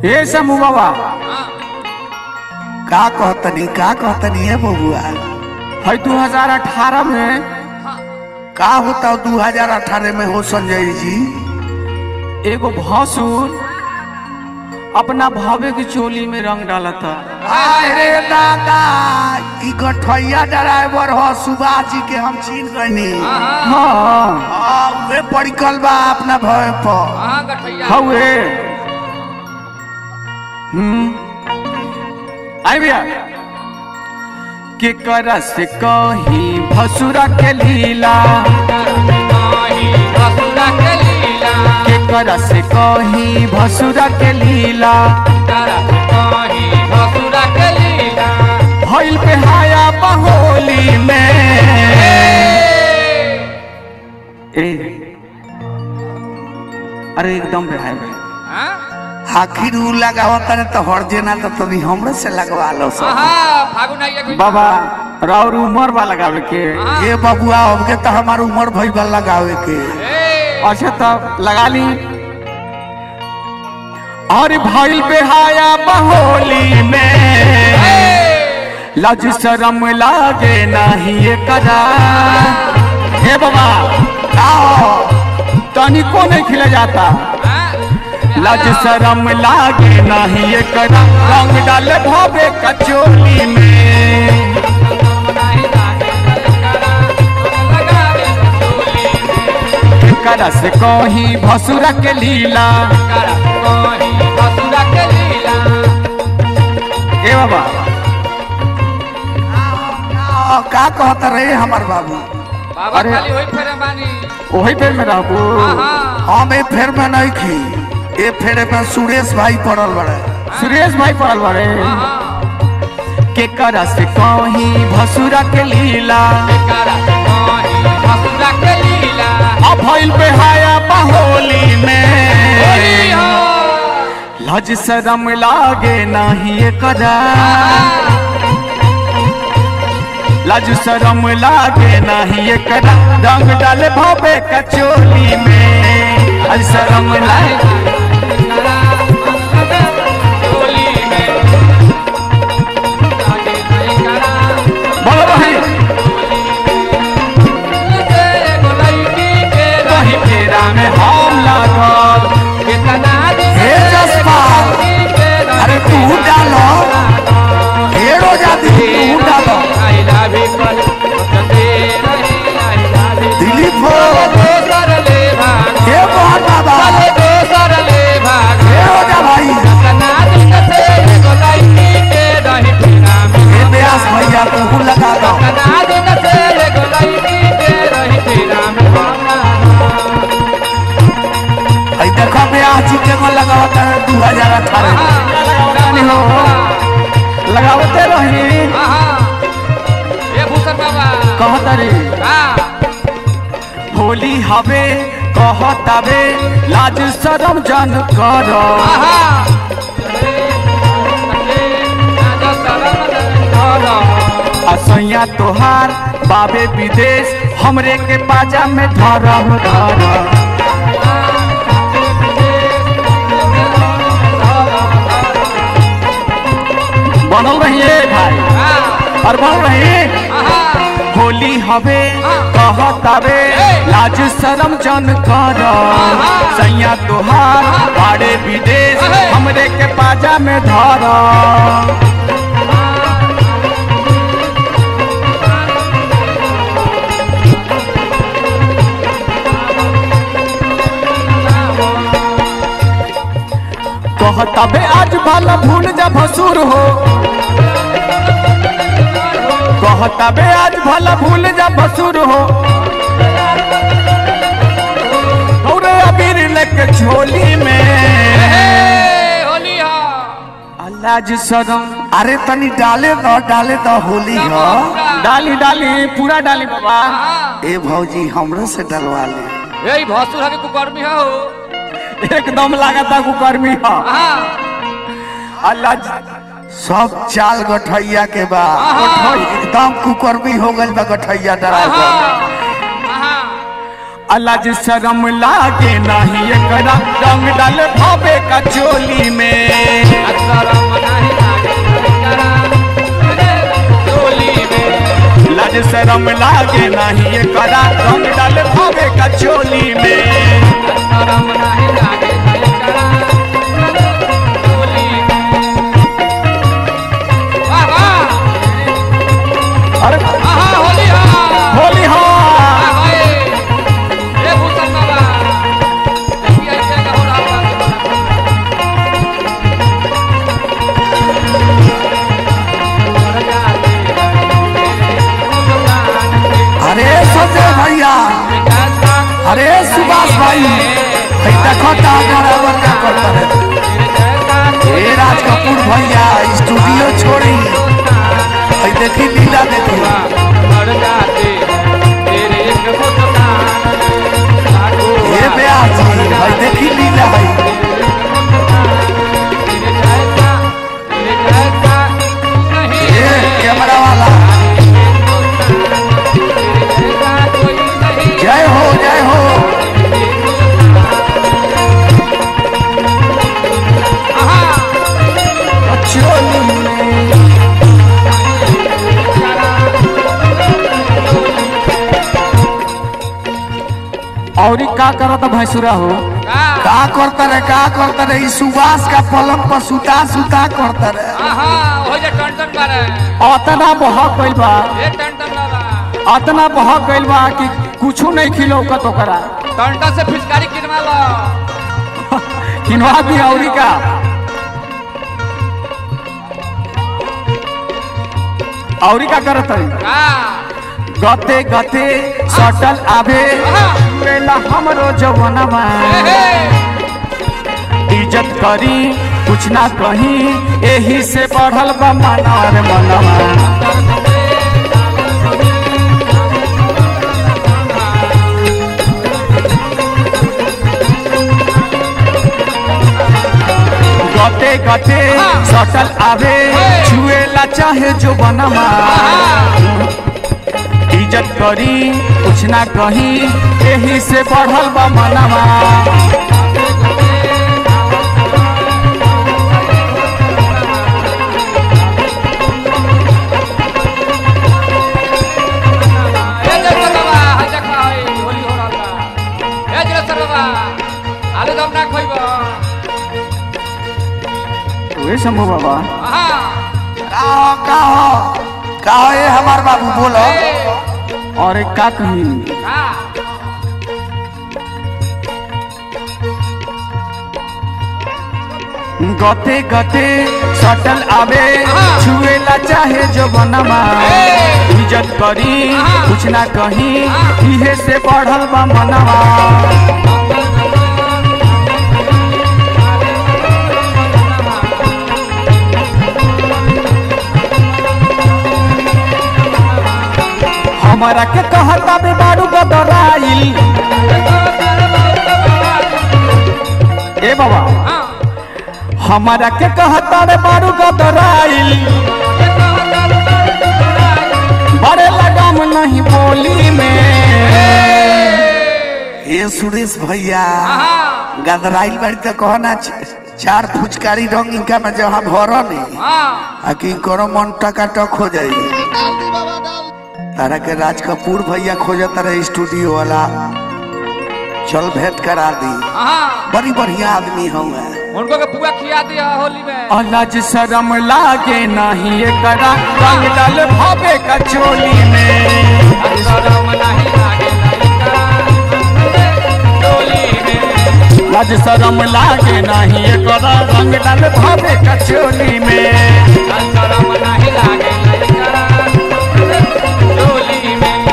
ए समूह बाबा का कहतनी का कहतनी है बबुआ है 2018 में का होता दू हजार अठारह में हो संजय जी एगो भसुर अपना भावे की चोली में रंग डाला था अरे दादा ई गठैया ड्राइवर हो सुभाष जी के हम छीन गनी हाँ वे पड़कल बा अपना भय पर हाँ गठैया हवे हम्म आई भैया के कर से कही भसुरा के लीला कहीं भसुरा के लीला के कर से कही भसुरा के लीला करत कहीं भसुरा के लीला भइल पे हाया बहोली में ए अरे एकदम पे हाय भाई हाँ आखिर ऊ लगावत रहे तो हर जेना तो तनी हमरे से लगवा लो सब हाँ फागुन आइया कोई बाबा राउर उमर वाला गावे के ये बबुआ हमके तो हमार उम्र भइल बा लगावे के ए अच्छा तब लगा ली और भइल बेहाया बहोली में लज शरम लागे नाही एकरा हे बाबा आओ तनिको नहीं खिला जाता लज शरम लागे नाही एकरा रंग डाले भवे कचोली में एकरा से कही भसुरा के लीला ए बाबा आ, का कहत रहे हमार बाबू बाबा अरे। खाली होई फेरे बानी वही पे में रहबू हाँ हम ए फेर में नहीं खी ए फेरे में सुरेश भाई पड़ल बड़े सुरेश भाई पड़ल बारे के करा से कही भसुरा के लीला भसुरा के लीला अब भइल पे हाया बहोली में लज शरम लागे नाही एकरा लज शरम लागे नाही एकरा रंग डाले भवे कचोली में लज शरम लागे बोलो भाई कहीं फेरा में हम लागल हे जसपाल अरे तू डालो हेरो जाती तू डालो दिलीप हो हे मोहन बाबा हेरो जा भाई हे व्यास भैया तू लगा दो आई देखो व्यास जी के को लगावत है दू हजार अठारह लगावतानी हो लगावते रही ये भूषण बाबा कहतरी हाँ होली हवे कहतावे लाज शरम जन कर असैया तोहार बाबे विदेश हमरे के बाजा में धरम धर बनल रहिए भाई और बनल रही होली हवे कहतावे लाज शरम जन कर सैया तोहार बाड़े विदेश हमरे के बाजा में धर कहतावे आज भला भूल जा भसुर हो कहतावे आज भला भूल जा भसुर हो और अबीर लेके झोली में होली हो अल्लाह जी सदम अरे तनी डाले दो डाले दो होली हो डाली डाली पूरा डाली बाबा ए भौजी हमरे से डलवा ले यही भसुर हके कुकर्मी हो एकदम लागता कुकर्मी है हाँ अल्लाह जी सब चाल गठैया के बा एकदम कुकर्मी हो गइल बा गठैया ड्राइवर हाँ अल्लाह जी शरम लागे नहीं एकरा रंग डाल भावे का चोली में ये करा रंग डाल भावे का चोली में शरम नाही लागे एकरा होली वाह वाह अरे आहा होली हा होली हो हाय ए भूषण बाबा देखिए ऐसे का हो रहा अरे संजय भैया अरे सुभाष भाई भाई देखो ता बराबर का करता है ए राज कपूर भैया स्टूडियो छोड़ी भाई देखी लीला देखी ये ब्याह जी भाई देखी लीला भाई ये कैमरा वाला जय हो जय हो चोली में और का करत भैंसुरा हो का करता रे का करता रे ई सुभाष का पलंग पर सुता सुता करता रे अतना बहक गइल बा अतना बहक गइल बा कि कुछ नहीं खिलौकत ओकरा टंटा से फिचकारी किनवा लो किनवा दी औरी का औरी का करत है का गते गते सटल आवे मेला हमरो जवनमा इज्जत करी कुछ ना कही एही से बढ़ल बा मनार मनवा गते गते सटल आवे छुएला चाहे जो बनवा इज्जत करी कुछ ना कही एही से बढ़ल बा मनवा ए जगह बाबा हा देखा है होली हो रहल बा ए जगह बाबा आलू दम ना खइबो वे शंभू बाबा आहा का हो का हो का हो ये हमार बाबू बोलो ए और एक का कही का गते गते सटल आवे हाँ। छुएला चाहे जो बनवा ए! इज्जत करी हाँ। कुछ ना कही हाँ। इहे से बढ़ल बा मनवा हमारा के कहता बे बारू गदराइल ए बाबा हां हमारा के कहता रे बारू गदराइल बड़े लगाम नहीं बोली में ये सुरेश भैया आहा गदराइल बाड़ी तो कहना च- चार फुचकारी रंग इनका में जहाँ भरो नहीं हां आ कि करो मन टकाटक हो जाई तारा के राज कपूर भैया खोजत रहे स्टूडियो वाला चल भेंट करा दी आहा बड़ी बढ़िया आदमी हूँ उनको के पुआ खिया दिया होली में अलज शरम लागे नहीं एकरा रंग डाल भावे कचोली में शरम नहीं लागे लइका डोली में लज शरम लागे नहीं एकरा रंग डाल भावे कचोली में शरम नहीं लागे लइका डोली में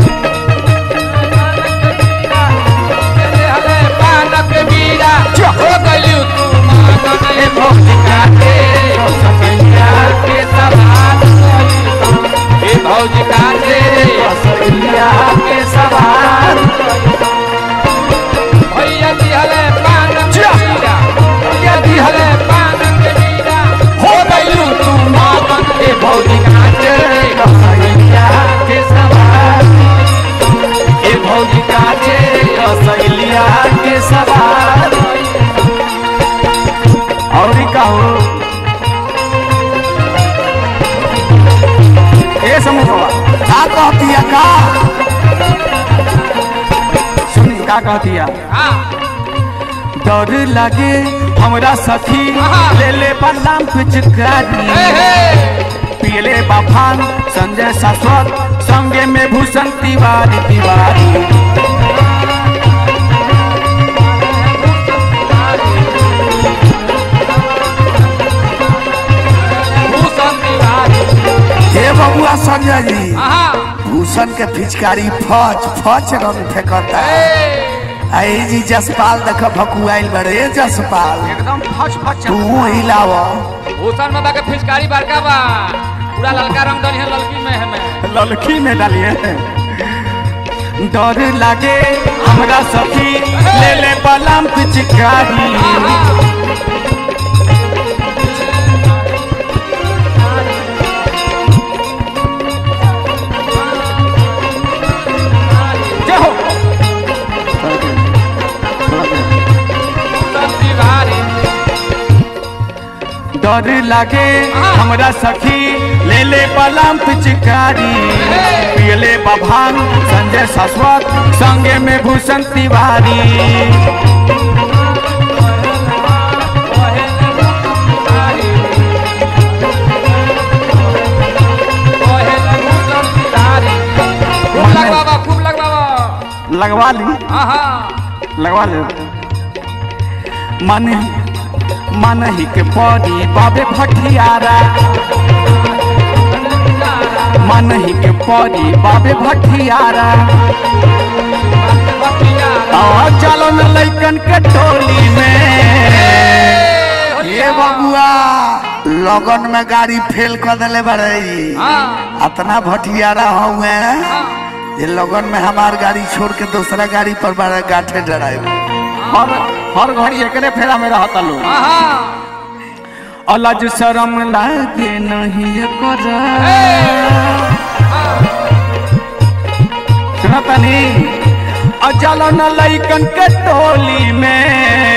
चले हले पानक बीरा हो गइलू तू मागन ए भौजिका के ससैया के सवाल ए भौजिका के सैया के सवार भैया दिहले पानक बीरा भैया दिहले पानक बीरा हो गइलू तू मागन ए भौजिका के सैया के सवार ए भौजिका के सैलिया के सवार और का हो ए समूह बाबा का कहती है का का कहतिया हाँ डर लगे हमरा सखी आहा। ले ले बलराम पिचकारी हे हे पियले बाफान संजय शाश्वत संगे में भूषण तिवारी तिवारी भूषण तिवारी हे बबुआ संजय जी हाँ भूषण के पिचकारी फच फच रंग फेंकता हे आई जी जसपाल देख भकुआइल बड़े ए जसपाल एकदम फच फच तू हिलाव भूषण बाबा के फिचकारी बड़का बा पूरा ललका रंग डली है ललकी में हमें ललकी में डालिए डर लगे हमरा सखी ले ले बलराम पिचकारी जय हो भूषण तिवारी डर लगे हमरा सखी ले ले बलराम पिचकारी पियले बभान संजय शाश्वत संगे में भूषण तिवारी खूब लग बाबा खूब लग बाबा लगवा ली हाँ हाँ लगवा ले मन मन ही के पड़ी बाबे भटियारा मन ही के पड़ी बाबे भटियारा आ चलो न लइकन के टोली में ये बबुआ लगन में गाड़ी फेल कर दिले बड़े हाँ अतना भटियारा हुए ये लगन में हमार गाड़ी छोड़ के दूसरा गाड़ी पर बड़ा गाठे डराए हर हर घड़ी एकरे फेरा में रहता लोग हाँ हाँ अलज शरम लागे नहीं कर सुना तनी अचल न लइकन के टोली में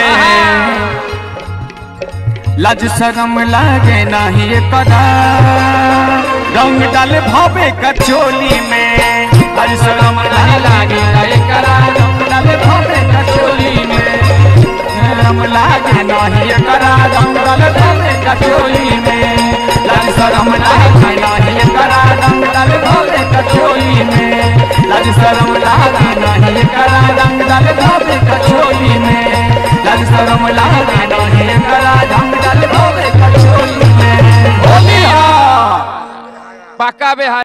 लज शरम लागे नहीं कर रंग डाले भवे कचोली में लज शरम नहीं लागे नहीं कर रंग डाले भवे कचोली में रम लागे नहीं करा रंग डाले भवे कचोली में लज शरम लागे नहीं करा रंग डाले भवे कचोली में लज शरम लागे नहीं करा रंग डाले भवे कचोली में लज शरम लागे नहीं करा रंग डाले भवे कचोली में होली पक्का बेहार